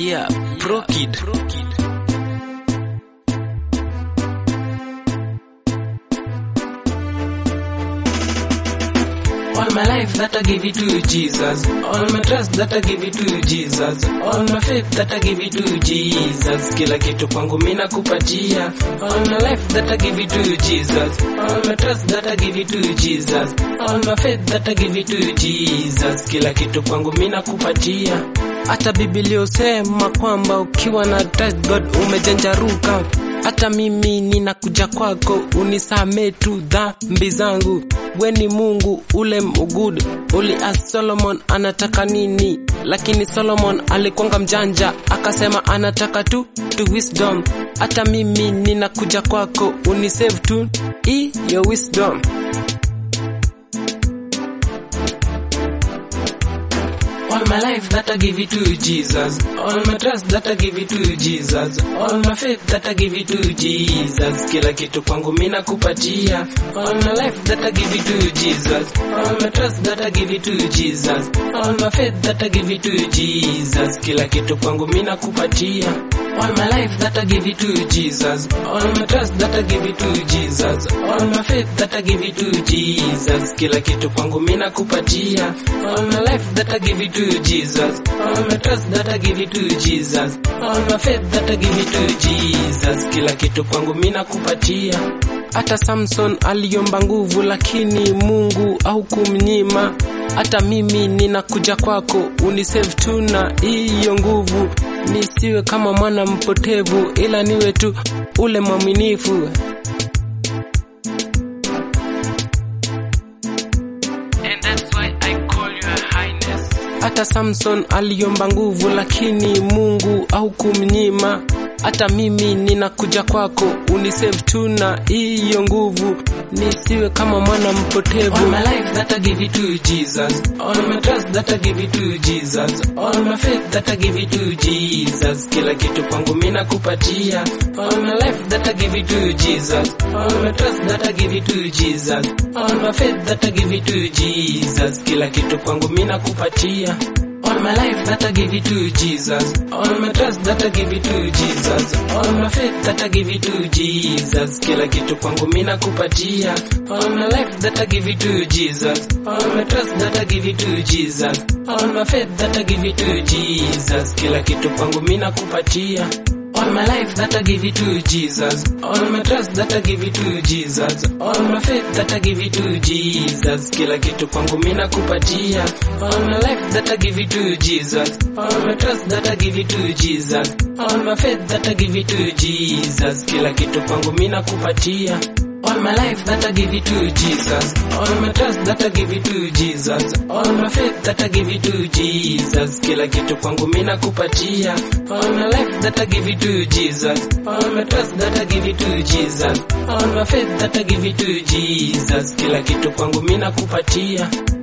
Yeah, Pro Kid. All my life that I give it to Jesus. All my trust that I give it to Jesus. All my faith that I give it to Jesus. Kila kitu kwangu mimi nakupatia. All my life that I give it to Jesus. All my trust that I give it to Jesus. All my faith that I give it to Jesus. Kila kitu kwangu mimi nakupatia. Hata Biblia usema kwamba ukiwa na trust God umejanjaruka. Hata mimi ninakuja kwako unisamee tu dhambi zangu. We ni Mungu ule mugud, ulias Solomon anataka nini, lakini Solomon alikwanga mjanja akasema anataka tu tu wisdom. Hata mimi ninakuja kwako unisave tu hiyo wisdom. All my life that I give it to Jesus. All my trust that I give it to Jesus. All my faith that I give it to Jesus. Kila kitu kwangu mimi nakupatia. All my life that I give it to Jesus. All my trust that I give it to Jesus. All my faith that I give it to Jesus. Kila kitu kwangu mimi nakupatia. All my life that I give it to Jesus. All my trust that I give it to Jesus. All my faith that I give it to Jesus. Kila kitu kwangu mimi nakupatia. All my life that I give it to Jesus. All my trust that I give it to Jesus. All my faith that I give it to Jesus. Kila kitu kwangu mimi nakupatia. Hata Samson aliomba nguvu lakini Mungu au kumnyima. Hata mimi ninakuja kwako unisave tu na hiyo nguvu, nisiwe kama mwana mpotevu, ila niwe tu ule mwaminifu. And that's why I call you a highness. Hata Samson aliomba nguvu lakini Mungu au kumnyima. Hata mimi ninakuja kwako unisave tu na hiyo nguvu, nisiwe kama mwana mpotevu. All my life that I give it to Jesus. All my trust that I give it to Jesus. All my faith that I give it to Jesus. Kila kitu kwangu mimi nakupatia. All my life that I give it to Jesus. All my trust that I give it to Jesus. All my faith that I give it to Jesus. Kila kitu kwangu mimi nakupatia. All my life that I give it to Jesus. All my trust that I give it to Jesus. All my faith that I give it to Jesus. Kila kitu kwangu mimi nakupatia. All my life that I give it to Jesus. All my trust that I give it to Jesus. All my faith that I give it to Jesus. Kila kitu kwangu mimi nakupatia. All my life that I give it to Jesus. All my trust that I give it to Jesus. All my faith that I give it to Jesus. Kila kitu kwangu mimi nakupatia. All my life that I give it to Jesus. All my trust that I give it to Jesus. All my faith that I give it to Jesus. Kila kitu kwangu mimi nakupatia. All my life that I give it to Jesus. All my trust that I give it to Jesus. All my faith that I give it to Jesus. Kila kitu kwangu mimi nakupatia. All my life that I give it to Jesus. All my trust that I give it to Jesus. All my faith that I give it to Jesus. Kila kitu kwangu mimi nakupatia.